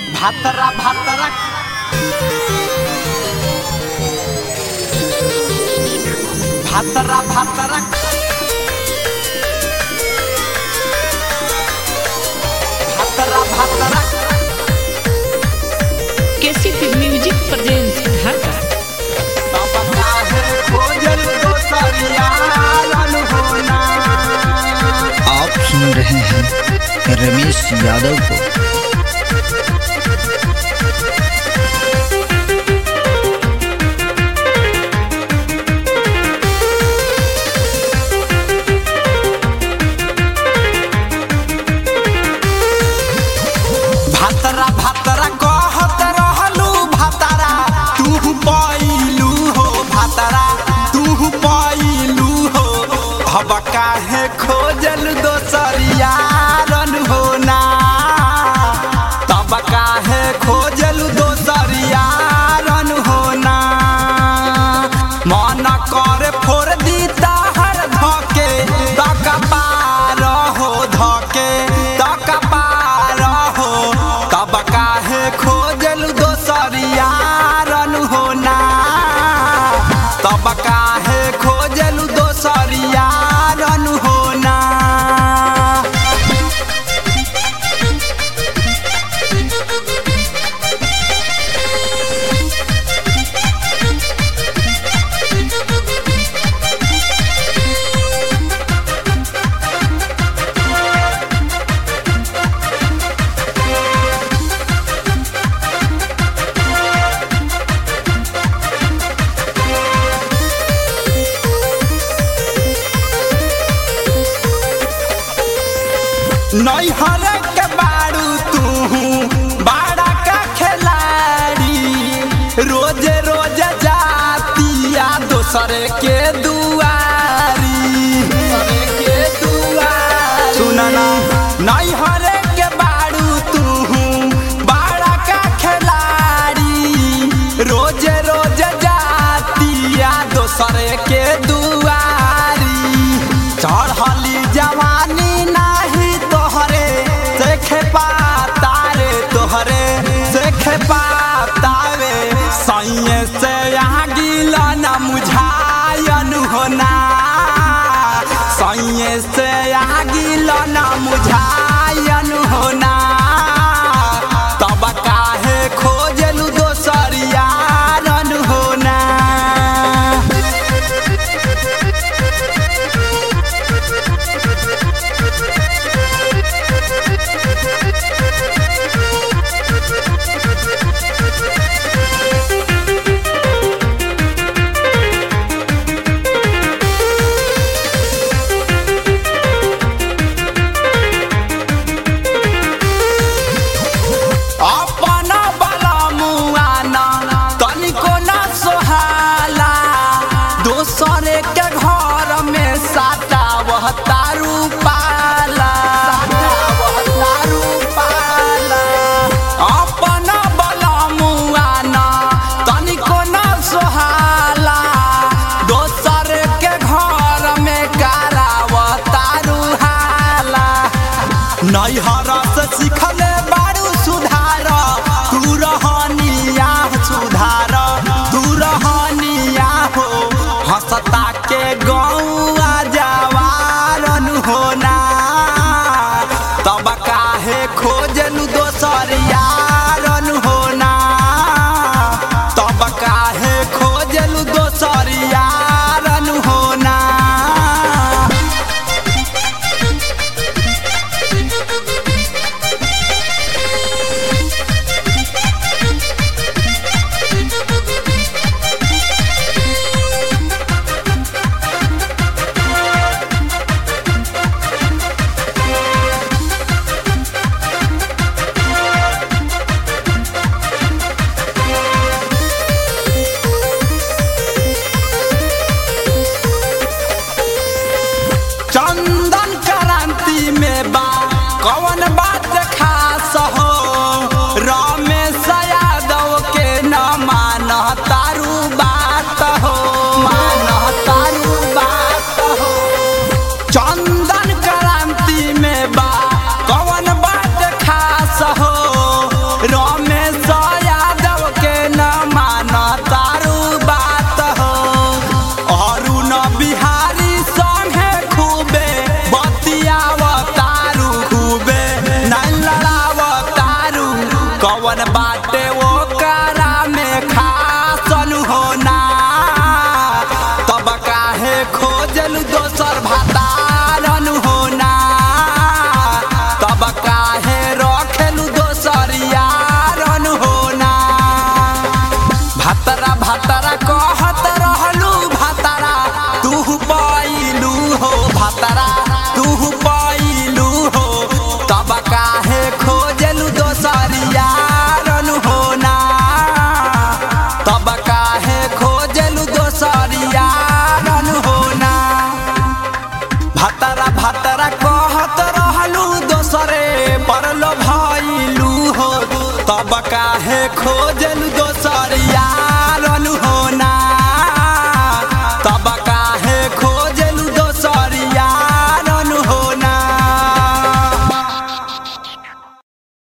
भातरा भातरा भातरा भातरा भातरा भातरा केसीपी म्यूजिक प्रेजेंस ढाका तब काहे खोजल दोसरिया रन होना आप सुन रहे हैं रमेश यादव को भातरा भातरा कहत रहलू भातरा तू पैलू हो भातरा तू पैलू हो अब काहे खोजल दोसरिया रन होना तब काहे खोजल दोसरिया रन होना मन कर फोड़ दी ताहर धके तक पार हो धके तक पार हो तब काहे खोजल दोसरिया रन होना तब काहे खोजल दोसरिया रन होना नैहर के बारू तू बाड़ा का खिलाड़ी रोज रोज जातिया दोसर के दुआरी के दुआरी सुनना नैहर के बारू तू बाड़ा का खिलाड़ी रोज रोज जातिया दोसर के दुआरी चढ़ली जवानी नाही तोहरे देख पाता रे तोहरे देख पाता रे सैये से यहाँ गिला न मुझायन होना सैये से यहाँ गिला न मुझायन होना तब काहे खोजलू दोसरिया रन होना अपन बला मुआना तनिको ना सोहाला दोसरे के घर में साटा वह तारू पाला तारू पाला अपन बला मुआना तनिको ना सोहाला दोसर के घर में कराव तारू हाला नैहर से सिखले बारू सुधार तू रहनिया सुधार तू रहनिया हो हंसता के गौआ जवारन होना तब काहे खोजलू दोसर यारन होना तब काहे खोजलू दोसर यारन होना चंदन क्रांति में बा कौन बात खास हो रमेश यादव के न मान तारू बात हो मान तारू बात हो चंदन क्रांति में बा कौन बात खास हो राम खोज